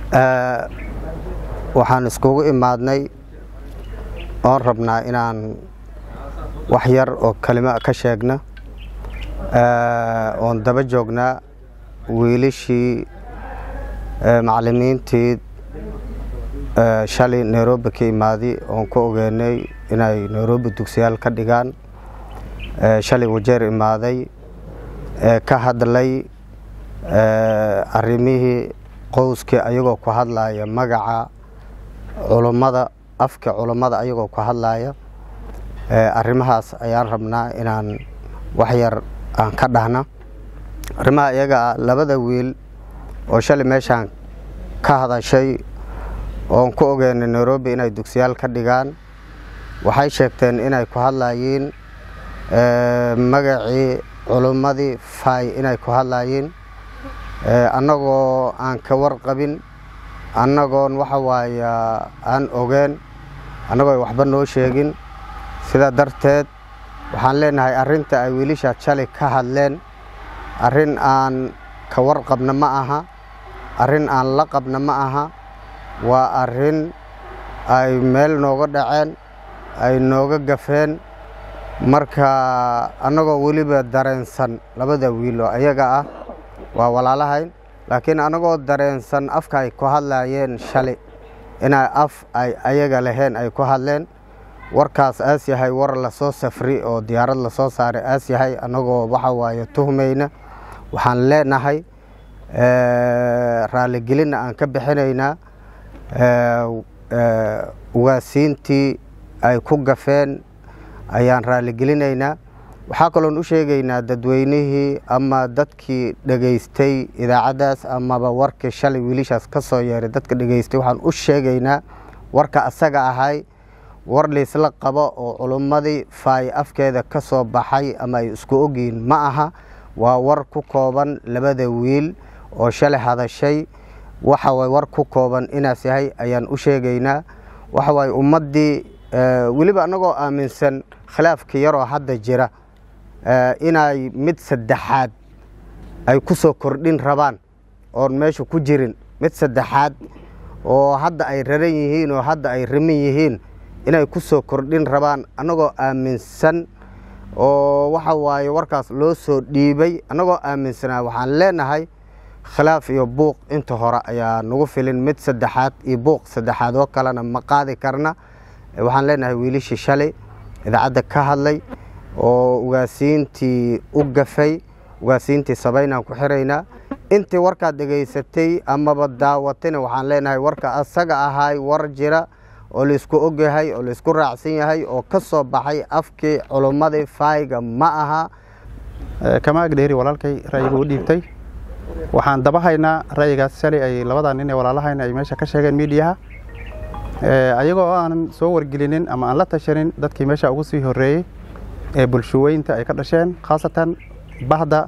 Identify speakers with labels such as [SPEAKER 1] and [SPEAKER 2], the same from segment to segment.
[SPEAKER 1] waxaan iskugu imaadnay oon rabnaa inaan wax yar oo kelimo ka sheegna oon daba joognaa wiilashii macallimiintii shalay nairobi ka imaaday oon ku ogeynay inay nairobi dugsiyaal ka dhigaan shalay wajeer imaaday ka hadlay arrimihii qowskii ayagoo ku hadlaya magaca culummada afka culummada ayagoo ku hadlaya arrimahaas ayaan rabnaa inaan wax yar aan ka dhahna arrimaha iyaga ah labada wiil oo shalay meeshaan ka hadashay oon ku ogeynay nairobi inay dugsiyaal ka dhigaan waxay sheegteen inay ku hadlayiin magacii culummadii fay inay ku hadlayiin annagoo aan ka warqabin annagoon waxa waaya aan ogeen annagoo waxba noo sheegin sidaa darteed waxaan leenahay arrinta ay wiilishaad shalay ka hadleen arrin aan ka warqabna ma aha arrin aan la qabna ma aha waa arrin ay meel nooga dhaceen ay nooga gafeen marka annagoo weliba dareensan labada wiil oo ayaga ah waa walaalahayn laakiin annagoo dareensan afka ay ku hadlayeen shalay inay af ay ayaga laheen ay ku hadleen warkaas aas yahay war lasoo safri oo diyaarad lasoo saaray aas yahay annagoo waxa waaye tuhmayna waxaan leenahay raaligelinna aan ka bixinaynaa ugaasiintii ay ku gafeen ayaan raaligelinaynaa waxaa kaloon u sheegaynaa dadweynihii ama dadkii dhegaystay idaacaddaas amaba warkii shalay wiilishaas ka soo yeeray dadka dhegaystay waxaan u sheegaynaa warka asaga ahay war liisla qabo oo culummadii faay afkeeda ka soo baxay ama ay isku ogyihiin ma aha waa war ku kooban labada wiil oo shalay hadashay waxa waay war ku kooban inaas yahay ayaan u sheegaynaa waxa waaye ummaddii weliba annagoo aaminsan khilaafkii yaroo hadda jira inay mid saddexaad ay ku soo kordhin rabaan oon meesha ku jirin mid saddexaad oo hadda ay raran yihiin oo hadda ay rimin yihiin inay ku soo kordhin rabaan annagoo aaminsan oo waxa waaye warkaas loo soo dhiibay annagoo aaminsanaa waxaan leenahay khilaaf iyo buuq inta hore ayaa nagu filin mid saddexaad iyo buuq saddexaad oo kalena ma qaadi karna waxaan leenahay wiilishii shalay idaacadda ka hadlay oo ugaasiintii u gafay ugaasiintii sabaynaan ku xiraynaa intii warkaad dhegaysatay amaba daawatayna waxaan leenahay warka asaga ahay war jira oo laisku ogyahay oo laisku raacsan yahay oo ka soo baxay afkii culummadii faayga ma aha
[SPEAKER 2] kama agdheeri walaalkay ra'yiga u dhiibtay waxaan daba haynaa ra'yigaas shalay ay labadaa nin ee walaalahayna ay meesha ka sheegeen miidiyaha ayagoo aanan soo wargelinin ama aan la tashanin dadkii meesha ugu sii horreeyey ee bulshuweynta ay ka dhasheen khaasatan bahda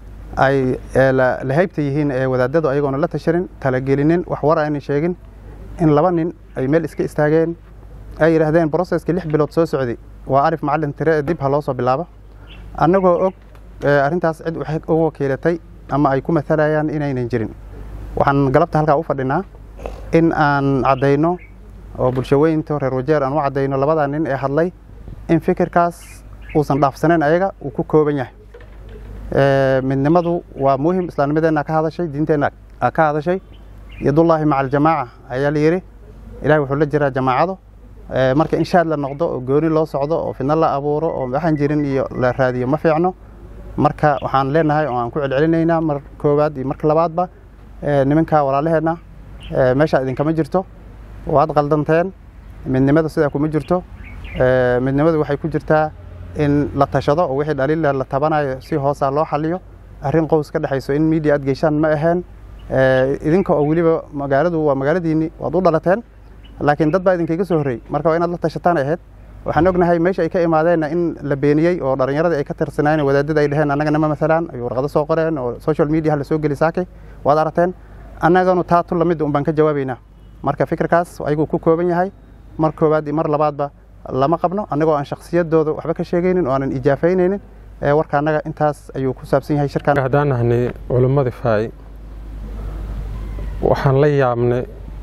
[SPEAKER 2] ay la haybta yihiin ee wadaadadu ayagoona la tashanin talagelinin wax war aynan sheegin in laba nin ay meel iska istaageen ay yidhaahdeen broseskii lix bilood soo socday waa arif macallin tire dib ha loo soo bilaabo annagoo og arrintaas cid waxay u wakiilatay ama ay ku matalayaan inaynan jirin waxaan galabta halkaa u fadhinaa in aan caddayno oo bulshaweynta reer wajeer aan u caddayno labadaa nin ee hadlay in fikirkaas uusan dhaafsanayn ayaga uu ku kooban yahay midnimadu waa muhim islaamnimadeenna ka hadashay diinteenna ka hadashay yadullaahi maca aljamaaca ayaa la yidhi ilahay wuxuu la jiraa jamaacado marka in shaad la noqdo oo gooni loo socdo oo fidno la abuuro oo waxaan jirin iyo la raadiyo ma fiicno marka waxaan leenahay oo aan ku celcelinaynaa mar koowaad iyo marka labaadba nimanka walaalaheenna meeshaa idinkama jirto waad qaldanteen midnimada sidaa kuma jirto midnimadu waxay ku jirtaa in la tashado oo wixii dhaliila la tabanayo si hoosa loo xaliyo arrin qows ka dhexayso in media aad geyshaan ma aheen idinka oo weliba magaaladu waa magaaladiinni waad u dhalateen laakiin dad baa idinkaga soo horreeyey marka waa inaad la tashataan ahayd waxaan ognahay meesha ay ka imaadeenna in la beeniyey oo dhallinyaradii ay ka tirsanayeen wadaadada ay dheheen annagana ma masalaan ay warqado soo qoreen oo social media la soo geli saakay waad aragteen annaganu taa tu lamid un baan ka jawaabaynaa marka fikirkaas ayaguu ku kooban yahay mar koowaad iyo mar labaadba lama qabno annagoo aan shakhsiyadooda waxba ka sheegaynin oo aanan ijaafaynaynin warka annaga intaas ayuu ku saabsan yahay shirkan
[SPEAKER 3] haddaan nahnay culimmadii faay waxaan la yaabnay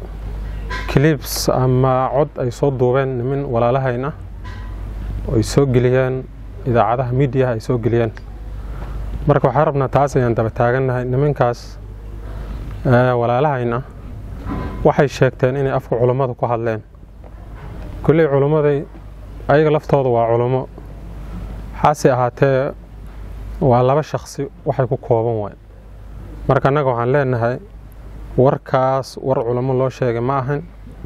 [SPEAKER 3] clibs ama cod ay soo duubeen nimin walaalahayn ah oo ay soo geliyeen idaacadaha miidiyaha ay soo geliyeen marka waxaan rabnaa taas ayaan daba taagannahay niminkaas walaalahayn ah waxay sheegteen inay afka culummada ku hadleen kulley culummaday ayaga laftooda waa culummo hase ahaatee waa laba shaksi waxay ku kooban waay marka annaga waxaan leenahay warkaas war culummo loo sheegay ma ahan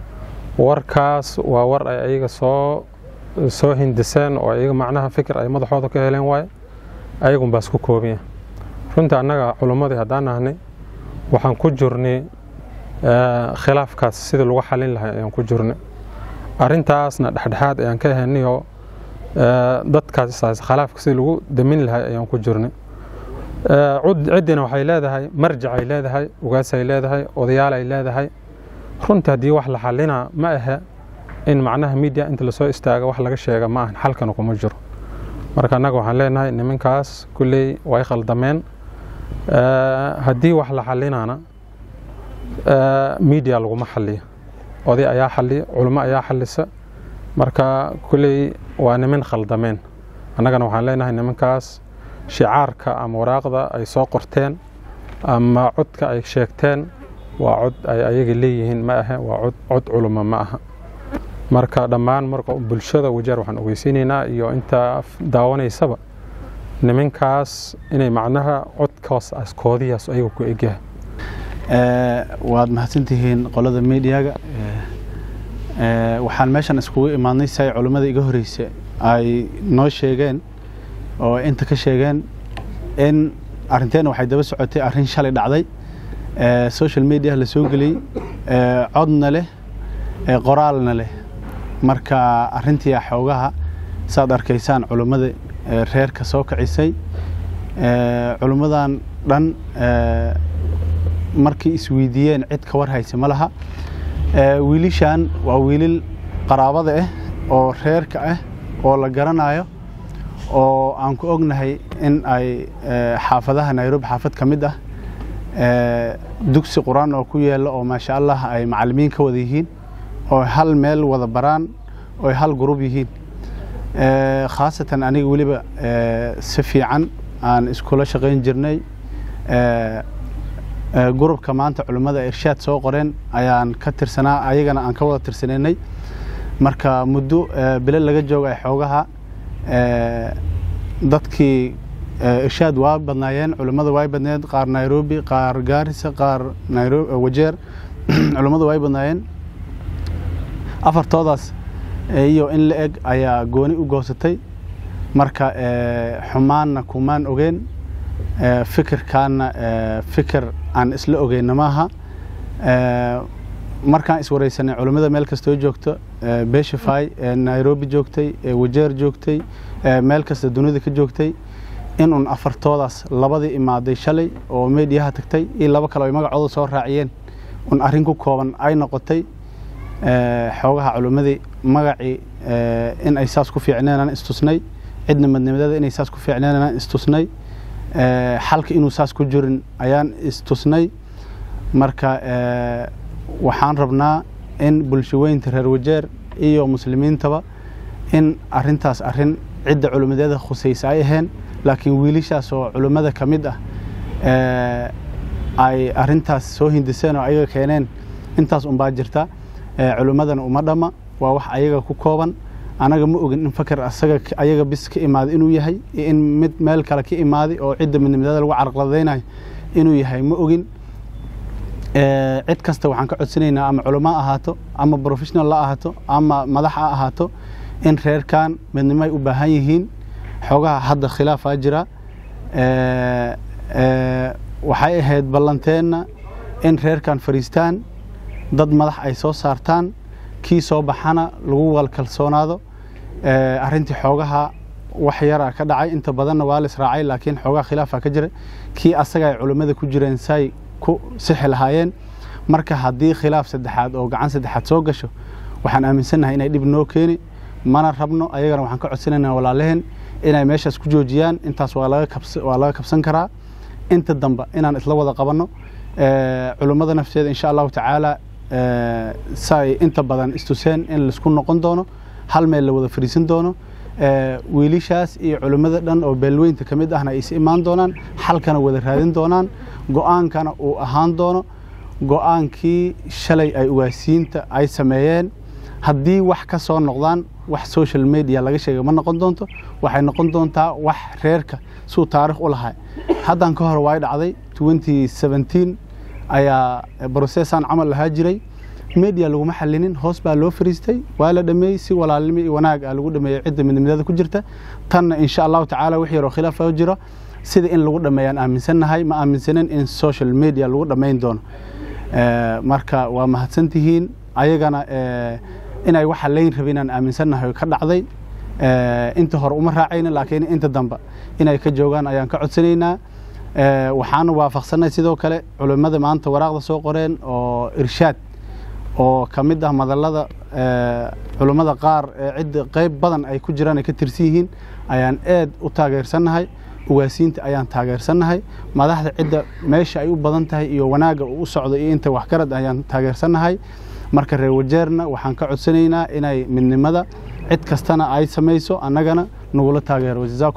[SPEAKER 3] warkaas waa war ay ayaga soo soo hindiseen oo ayaga macnaha fikir ay madaxooda ka heleen waaye ayagunbaa isku koobanya runtii annaga culummadii haddaan nahnay waxaan ku jirnay khilaafkaas sidii lagu xalin lahay ayaan ku jirnay arrintaasna dhexdhexaad ayaan ka ahaynayoo dadkaas khilaafka sidii lagu damin lahay ayaan ku jirnay ciddina waxay leedahay marjac ay leedahay ugaasay leedahay odayaal ay leedahay runtii haddii wax la xalinaa ma ahe in macnaha miidiya inta lasoo istaaga wax laga sheega ma ahan xalkana kuma jiro marka annaga waxaan leenahay niminkaas kulley way khaldameen haddii wax la xalinaana miidiya laguma xaliyo oday ayaa xaliya culummo ayaa xalisa marka kulley waa nimin khaldameen annagana waxaan leenahay niminkaas shicaarka ama waraaqda ay soo qorteen ama codka ay sheegteen waa cod ay ayaga leeyihiin ma ahe waa cod cod culummo ma aha marka dhammaan marka bulshada wajeer waxaan ogeysiinaynaa iyo inta daawanaysaba niminkaas inay macnaha codkaas askoodiyaas ayaga ku egyahay
[SPEAKER 2] waad mahadsantihiin qolada miidiyaga waxaan meeshan iskugu imaadnay si ay culummada iga horeysa ay noo sheegeen oo inta ka sheegeen in arrinteena waxay daba socotay arrin shalay dhacday social mediaha la soo geliyey codna leh qoraalna leh marka arrintii xoogaha saad arkaysaan culummada reerka soo kicisay culummadan dhan markii isweydiiyeen cid ka war haysa ma laha wiilishan waa wiilil qaraabada ah oo reerka ah oo la garanayo oo aan ku ognahay in ay xaafadaha nairobi xaafad ka mid ah dugsi qur-aan oo ku yaalla oo maasha allah ay macallimiin ka wada yihiin oo hal meel wada baraan oo hal gurub yihiin khaasatan aniga weliba si fiican aan iskula shaqayn jirnay gurubka maanta culimmada irshaad soo qoreen ayaan ka tirsanaa ayagana aan ka wada tirsanaynay marka muddo bilo laga jooga xoogaha dadkii irshaad waa badnaayeen culimmada way badneed qaar nairobi qaar gaarisa qaar wajeer culimmada way badnaayeen afartoodaas iyo in la eg ayaa gooni u goosatay marka xumaanna kumaan ogeen fikirkaana fikir aan isla ogeyna maaha markaan iswareysanay culimmada meel kastoo joogto beshafy nairobi joogtay wajeer joogtay meel kasta dunida ka joogtay in un afartoodaas labadii imaaday shalay oo meediyaha tagtay iyo labo kale ay magacooda soo raaciyeen un arrin ku kooban ay noqotay xoogaha culimmadii magacii in ay saas ku fiicneenaan istusnay cidna madnimadada inay saas ku fiicneenaan istusnay xalka inuu saas ku jirin ayaan istusnay marka waxaan rabnaa in bulshaweynta reer wajeer iyo muslimiintaba in arintaas arin cidda culimmadeeda khusaysa ay aheen laakiin wiilishaas oo culimmada ka mid ah ay arintaas soo hindiseen oo ayaga keeneen intaas unbaa jirta culimmadana uma dhamma waa wax ayaga ku kooban anaga ma ogin in fakar asaga ayaga bis ka imaaday inuu yahay iyo in mid meel kale ka imaaday oo cidda midnimada lagu carqaladaynayo inuu yahay ma ogin cid kasta waxaan ka codsanaynaa ama culamo ha ahaato ama professional la ahaato ama madax ha ahaato in reerkan midnimo ay u baahan yihiin xoogaha hadda khilaafaa jira waxay ahayd ballanteenna in reerkan fariistaan dad madax ay soo saartaan kii soo baxana lagu wal kalsoonaado arrintii xoogaha wax yara ka dhacay inta badanna waa la israacay laakiin xoogaha khilaafa ka jira kii asaga ay culimmada ku jireen say ku sixi lahaayeen marka haddii khilaaf saddexaad oo gacan saddexaad soo gasho waxaan aaminsannahay inay dhib noo keeni mana rabno ayagana waxaan ka codsanaynaa walaalaheen inay meeshaas ku joojiyaan intaas waa laga kabsan karaa inta dambe inaan isla wada qabanno culummada nafteeda insha allahu tacaala say inta badan istuseen in laisku noqon doono hal meel la wada fariisan doono wiilishaas iyo culimmada dhan oo beelweynta ka mid ahna ay is imaan doonaan xalkana wada raadin doonaan go-aankana uu ahaan doono go-aankii shalay ay ugaasiinta ay sameeyeen haddii wax ka soo noqdaan wax social media laga sheega ma noqon doonto waxay noqon doontaa wax reerka suu taarikh u lahay haddan ka hor waay dhacday ayaa brosessan camal lahaa jiray media laguma xalinin hoos baa loo fariistay waa la dhameeyey si walaalnimo iyo wanaag ah lagu dhameeyey cidda midnimada ku jirta tanna insha allahu tacaala wix yaroo khilaaf oo jiro sida in lagu dhameeyaan aaminsannahay ma aaminsanin in social media lagu dhammayn doono marka waa mahadsantihiin ayagana inay waxa layn rabinaan aaminsannahay ka dhacday inta hore uma raacayna laakiin inta dambe inay ka joogaan ayaan ka codsanaynaa waxaana waafaqsanay sidoo kale culimmada maanta waraaqda soo qoreen oo irshaad oo ka mid ah madallada culimmada qaar ee cidda qayb badan ay ku jiraan ay ka tirsan yihiin ayaan aad u taageersannahay ugaasiinta ayaan taageersannahay madaxda cidda meesha ay u badan tahay iyo wanaagga uu u socdo iyo inta waxgarad ayaan taageersannahay marka reer wajeerna waxaan ka codsanaynaa inay midnimada cid kastana ay samayso annagana nagula taageero